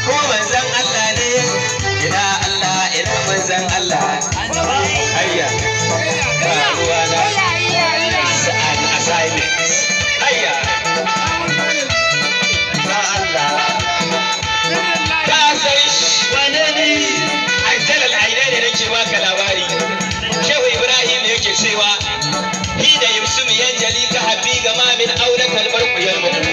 kuma manzan Allah ne ina Allah ina manzan Allah hayya ba ruwa na assignment hayya ba Allah ka san shi wane ne ajjalal aine ne nake baka labari shehu ibrahim yake cewa hi da yusuf yanjali ka habbi gama min aula kalmar kuyar muku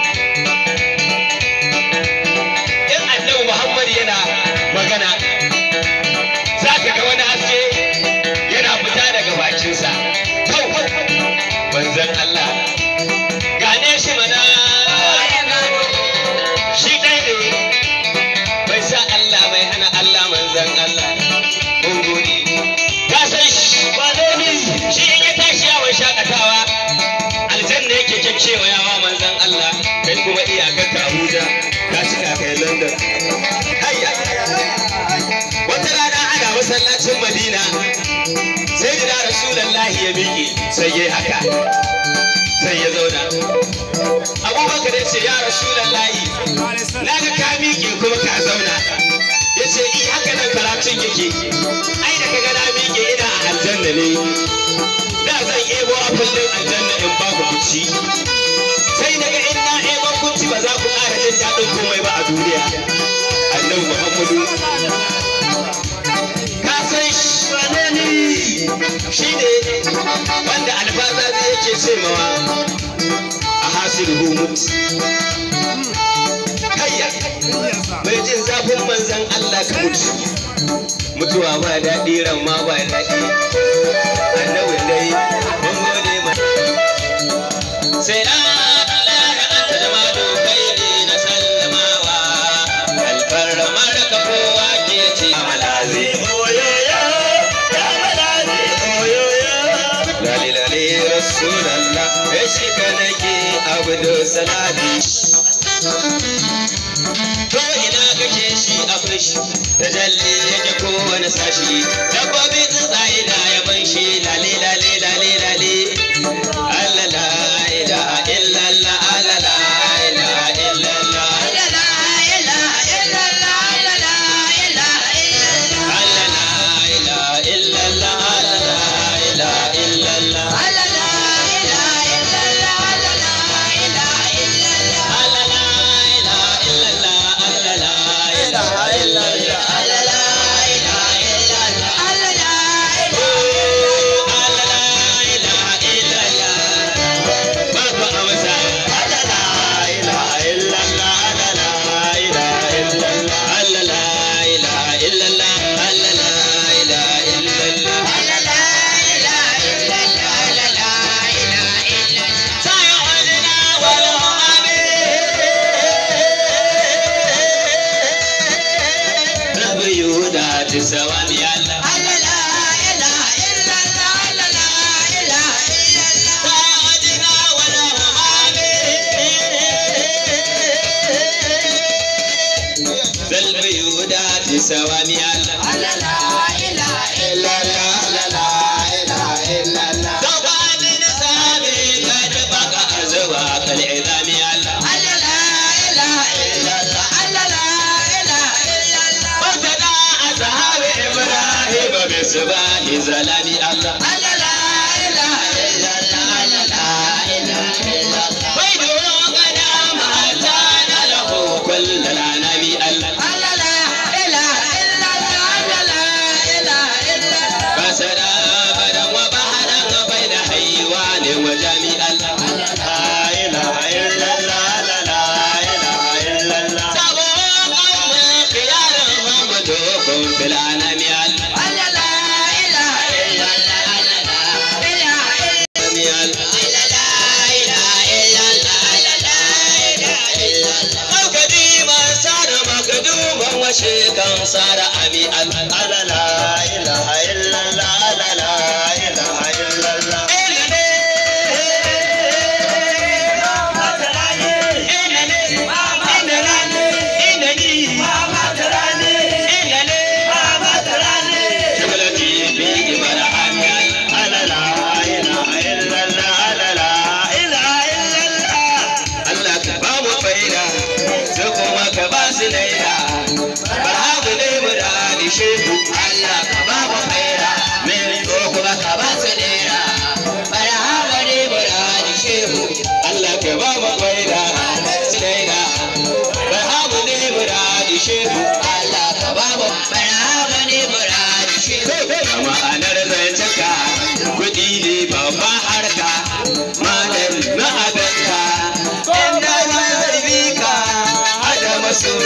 in annabi muhammad yana magana za ka ga wani haske yana fita daga bakinsa kau manzon allah gane shi mana shi ɗaya ne bai sa allah bai hana allah manzon allah mun gode ka san shi ba shi in ya tashi yawon shakatawa aljanna yake kyakkyewa yawa manzon allah kai kuma iyakar ka abuja ka cika kai london hayya wata rana ana masallacin madina sai da rasulallahi ya miƙe sai ya haka sai ya zauna abubakar ya ce ya rasulallahi na ga ka miƙe kuma ka zauna ya ce i haka nan karatun yake ai da kaga na miƙe ina a aljanna ne da zan ebo apple din aljanna in ba ku kuci sai daga in na ebo kuci ba za ku ƙara jin daɗin komai ba a duniya annabi muhammadu ka san shi wane ne shi ne wanda alfaza zai yake ce mawa a hasiru humut hayya mai jin zafin manzan Allah ka mutu mutuwa ba daɗi ran ma ba daɗi annabi dai mun gode ma sai na Allah ya anta jama'u kai ne na sallamawa alfarmar ka kowa ke ce malazi lali lali rasulallah ya shi ka nake abdu salati to ina kake shi akwai shi da jalle yake kowane sashi dabbobi tsuntsaye da yaban shi lale lale lale lale Allah la ilaha illallah Allah la ilaha illallah Allah la ilaha illallah Allah la ilaha illallah Allah la ilaha illallah Allah la ilaha illallah Allah la ilaha illallah Allah la ilaha illallah Allah la ilaha illallah Allah la ilaha illallah Allah la ilaha illallah Allah la ilaha illallah babu amsa Allah la ilaha illallah Allah la ilaha illallah Allah la ilaha illallah Allah la ilaha illallah Allah la ilaha illallah Allah la ilaha illallah sayyidina wal amin Rabbi Yuda tisawani Allah Allah la ilaha illallah Allah la ilaha illallah sayyidina wal amin Rabbi Yuda tisawani Allah Allah la ilaha illallah Allah la ilaha illallah Tawani nasabi kad baqa azwa kal idami Allah Allah la ilaha illallah Allah la ilaha illallah Wajada ashabi Ibrahim bisbahi zalami Allah Allah la ilaha illallah Allah la ilaha illallah Waidu qad amatana lahu kull al-anami Allah Allah la ilaha illallah Allah la ilaha illallah Basara badan wa baharan baina haywan wa jami Allah La ilaha illallah La la ilaha illallah Sabo qawmi khiyaran mamdukum bil anami Allah Allah la ilaha illallah Allah la ilaha illallah Allah la ilaha illallah Allah la ilaha illallah Makadiman sara makaduman washe kan sara abi Allah Allah la ilaha illallah Allah la ilaha illallah Allah ka ba mu faida sai kuma ka ba su laida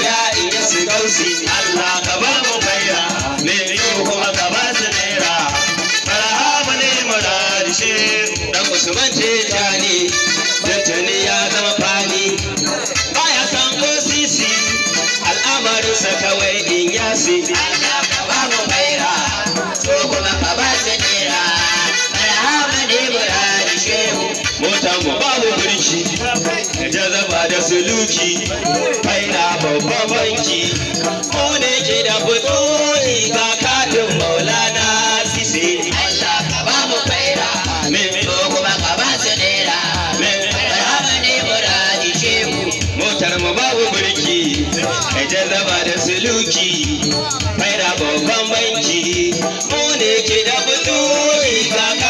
ya iya su gausi Allah ka ba mu faira me kuma ka ba su naira marhaba ne murarishe dan usman ce jani tuntuni ya zama fani baya san ko sisi al'amarinsa kawai in yasi Allah ka ba mu faira so kuma ka ba su nera marhaba ne muradi shehu motar mu babu birki da jazaba da suluki faina babban banki mu ne ke da fitoli ga katin maulana sise Allah ka ba mu faira amin so kuma ka ba su nera marhaba ne muradi shehu motar mu babu birki da jazaba da suluki faina babban banki mu ne ke da fitoli ga